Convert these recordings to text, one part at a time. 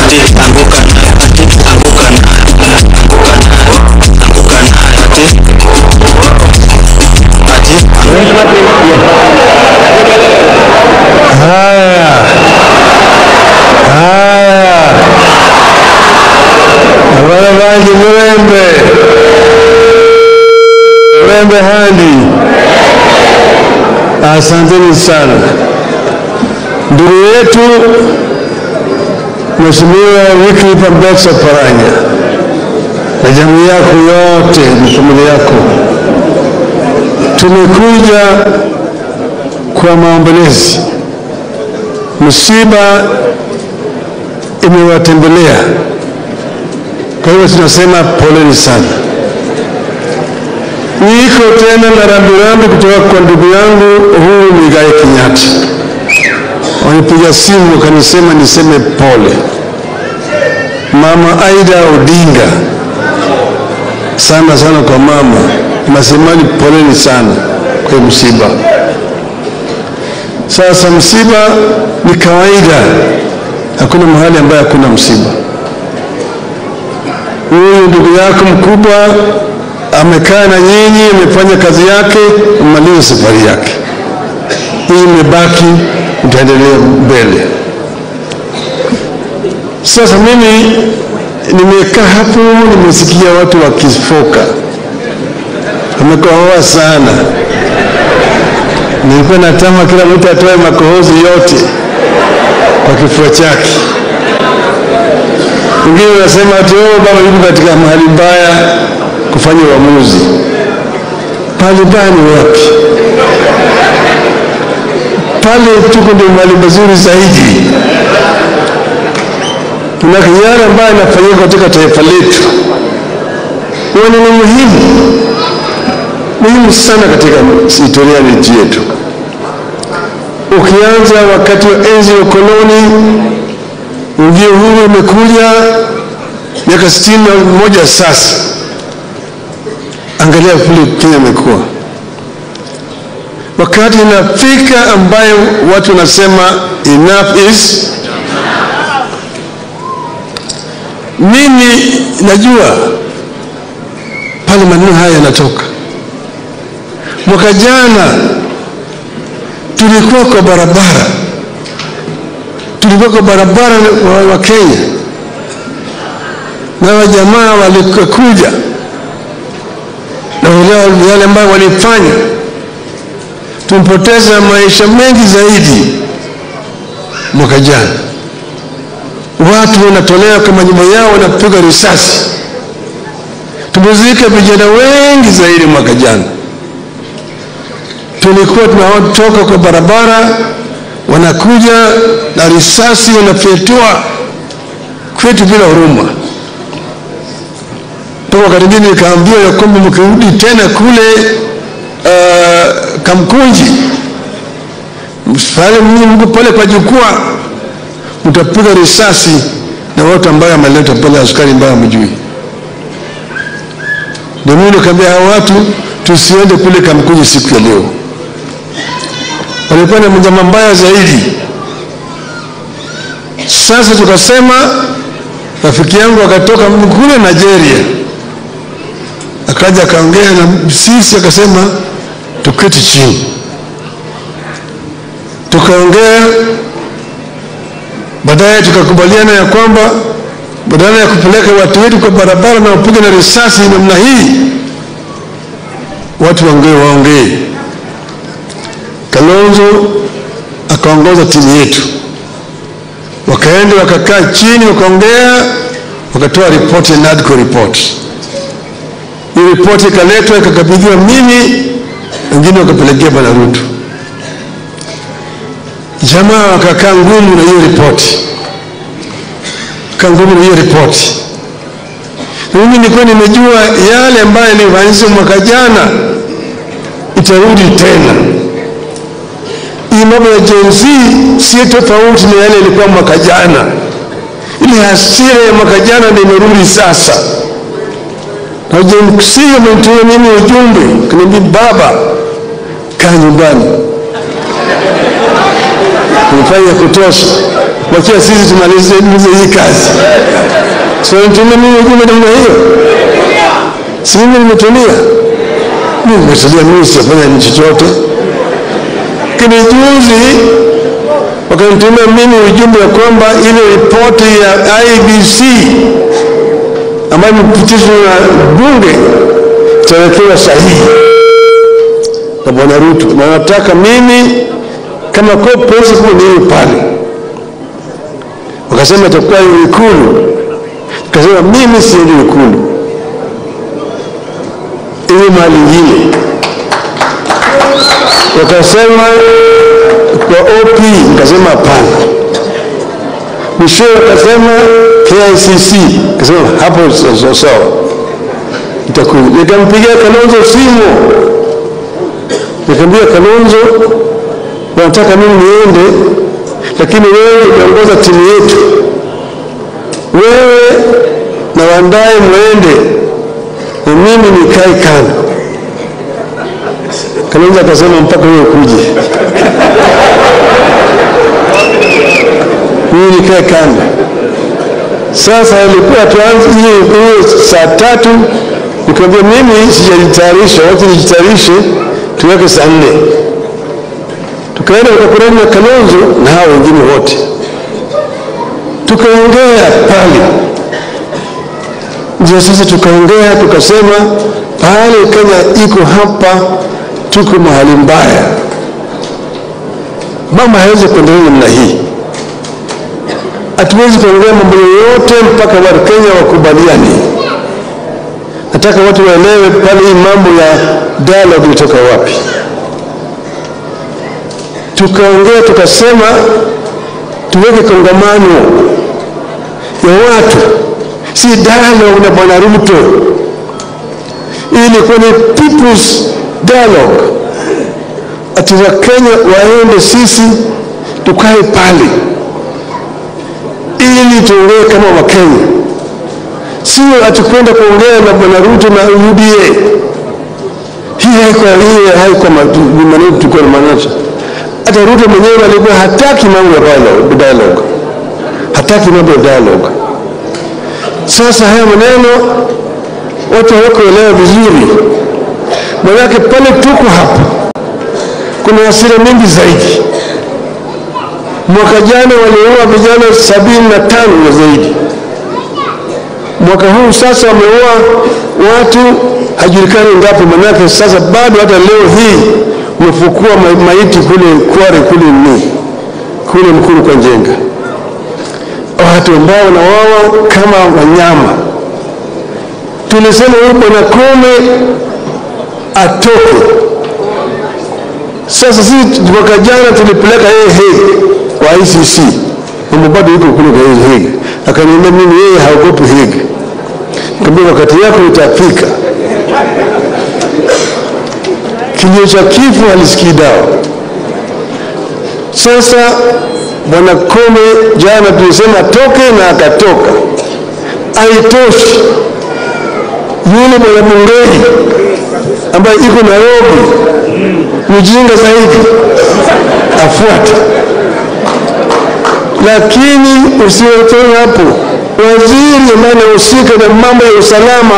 ati anguka nayo ati anguka nayo anguka nayo anguka nayo ati ati Haya, haya, abana bangi mulembe, mulembe handi. Asanteni sana ndugu yetu Mheshimiwa Wycliffe Ambetsa Oparanya na jamii yako yote na familia yako, tumekuja kwa maombolezi. Msiba imewatembelea, kwa hivyo tunasema poleni sana. Niko tena na rambirambi kutoka kwa ndugu yangu Uhuru Muigai Kenyatta. Wanipiga simu wakanisema niseme pole. Mama Aida Odinga, sana sana kwa mama, nasemani poleni sana kwa hii msiba. Sasa msiba ni kawaida, hakuna mahali ambayo hakuna msiba. Huyu ndugu yako mkubwa amekaa na nyinyi, amefanya kazi yake, amaliza safari yake. Hii imebaki, utaendelea mbele. Sasa mimi nimekaa hapo, nimesikia watu wakifoka, wamekohoa sana. Nilikuwa natama kila mtu atoe makohozi yote kwa kifua chake. Wengine wanasema ati oh, baba yuko katika mahali mbaya kufanya uamuzi. Pale mbaya ni wapi? Pale tuko ndio mahali mazuri zaidi. Na yale ambayo yanafanyika katika taifa letu huwa ni muhimu muhimu sana katika historia ya nchi yetu. Ukianza wakati wa enzi ya ukoloni, ndio huru imekuja miaka sitini na moja sasa. Angalia kule Kenya imekuwa wakati inafika ambayo watu wanasema enough is mimi najua pale maneno haya yanatoka mwaka jana tulikuwa kwa barabara tulikuwa kwa barabara wa, wa Kenya na wajamaa walikuja na wale yale ambayo walifanya tumpoteza maisha mengi zaidi mwaka jana watu wanatolewa kwa manyumba yao wanapigwa risasi tumezika vijana wengi zaidi mwaka jana tulikuwa tunatoka kwa barabara wanakuja na risasi wanafyatua kwetu bila huruma mpaka wakati mwingine nikaambiwa ya kwamba mkirudi tena kule uh, Kamkunji pale mko pale kwa jukwaa mtapiga risasi na watu ambayo ameleta pale askari ambayo hamjui. Ndio mimi nikaambia hao watu tusiende kule Kamkunji siku ya leo. Walikuwa na mjama mbaya zaidi. Sasa tukasema, rafiki yangu akatoka kule Nigeria, akaja akaongea na sisi, akasema tuketi chini, tukaongea baadaye tukakubaliana ya kwamba badala ya kupeleka watu wetu kwa barabara na upige na risasi namna hii, watu waongee waongee. Kalonzo akaongoza timu yetu, wakaenda wakakaa chini, wakaongea, wakatoa ripoti ya NADCO report. Hii ripoti ikaletwa ikakabidhiwa mimi, wengine wakapelekea Bwana Ruto jamaa wakakaa ngumu na hiyo ripoti, kaa ngumu na hiyo ripoti. Na mimi nilikuwa nimejua yale ambayo yalifanyika mwaka jana itarudi tena. Hii mambo ya Gen Z si tofauti na yale ilikuwa mwaka jana. Ile hasira ya mwaka jana ndio imerudi sasa, na Gen Z wamenitumia mimi ujumbe, kaniambia baba, kaa nyumbani umefanya kutosha. wachia sisi tumalize tumalize hii kazi. So nitumie mimi ujumbe namna hiyo, si mimi nimetulia, mimi nimetulia, mimi sijafanya ni chochote. Lakini juzi wakanitumia mimi ujumbe wa kwamba ile ripoti ya IBC ambayo imepitishwa na bunge itawekewa sahihi na Bwana Ruto, na nataka mimi kama co-principal niwe pale. Wakasema itakuwa Ikulu, nikasema mimi siendi Ikulu, iwe mahali ingine. Wakasema kwa OP, nikasema hapana. Mwishowe wakasema KICC, nikasema hapo sawa sawa, itakuja. Nikampigia Kalonzo simu nikamwambia Kalonzo, wanataka mimi niende, lakini wewe unaongoza timu yetu, wewe na Wandae mwende na mimi nikae kando. Kalonzo akasema mpaka wewe ukuje, mimi nikae kando. Sasa ilikuwa tuanze hiyo hiyo saa tatu, nikamwambia mimi sijajitayarisha, wacha nijitayarishe tuweke saa nne. Tukaenda tukakurani na Kalonzo na hao wengine wote, tukaongea pale. Ndio sasa tukaongea tukasema, pale Kenya iko hapa, tuko mahali mbaya, mambo hawezi kuendelea namna hii. Hatuwezi kuongea mambo yoyote mpaka watu Kenya wakubaliane. Nataka watu waelewe pale hii mambo ya dialogue ilitoka wapi. Tukaongea tukasema tuweke kongamano ya watu, si dialogue na bwana Ruto, ili kwenye people's dialogue, ati Wakenya waende, sisi tukae pale ili tuongee kama Wakenya sio atukwenda kuongea na bwana Ruto na UDA. Hii haiko hii haiko maneno tulikuwa na maanisha. Hata Ruto mwenyewe alikuwa hataki mambo ya dialogue, dialogue. Hataki mambo ya dialogue. Sasa haya maneno watu hawakuelewa vizuri, manake pale tuko hapa kuna hasira mingi zaidi. Mwaka jana waliua vijana sabini na tano na zaidi mwaka huu sasa wameua watu hajulikani ngapi, manake sasa bado hata leo hii umefukua ma maiti kule Kware kule ni kule Mkuru kwa Njenga, watu ambao wanawawa kama wanyama. Tulisema huyu bwana Kome atoke. Sasa sisi mwaka jana tulipeleka yeye Hague kwa ICC, mambo bado yuko kule kwa Hague. Akaniambia mimi yeye haogopi Hague. Nikamwambia wakati yako itafika. Kilio cha kifo halisikii dawa. Sasa bwana Kome jana tulisema toke na akatoka. Haitoshi, yule bwana Bungei ambaye iko Nairobi mjinga zaidi afuate, lakini usiwatoe hapo waziri ambaye anahusika na mambo ya usalama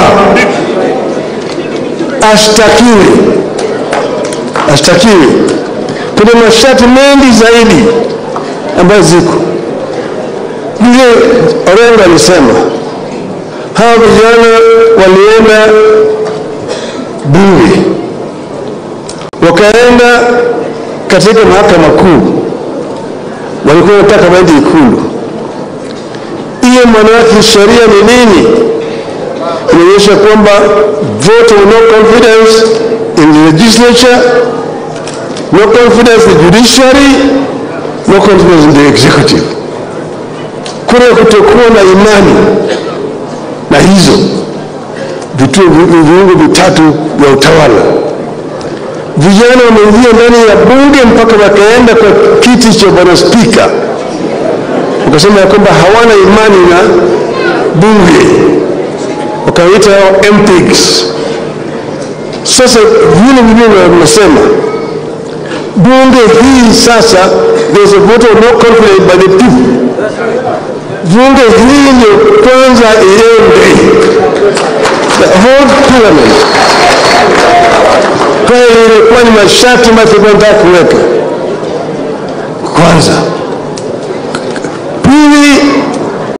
ashtakiwe, ashtakiwe. Kuna masharti mengi zaidi ambayo ziko vile. Orengo alisema hawa vijana walienda bunge, wakaenda katika mahakama kuu, walikuwa wanataka waende Ikulu hiyo maana yake sheria ni nini? Inaonyesha kwamba vote of no confidence in the legislature, no confidence in the judiciary, no confidence in the executive. Kuna kutokuwa na imani na hizo vituo viungo vitatu vya utawala. Vijana wameingia ndani ya bunge mpaka wakaenda kwa kiti cha bwana spika wakasema ya kwamba hawana imani na bunge, wakaita MPs. Sasa vile vile wanasema bunge hii sasa, there is a vote of no confidence by the people bunge hili ndio kwanza iende, the whole parliament. Kwa hiyo ilikuwa ni masharti ambayo tulikuwa tunataka kuweka kwanza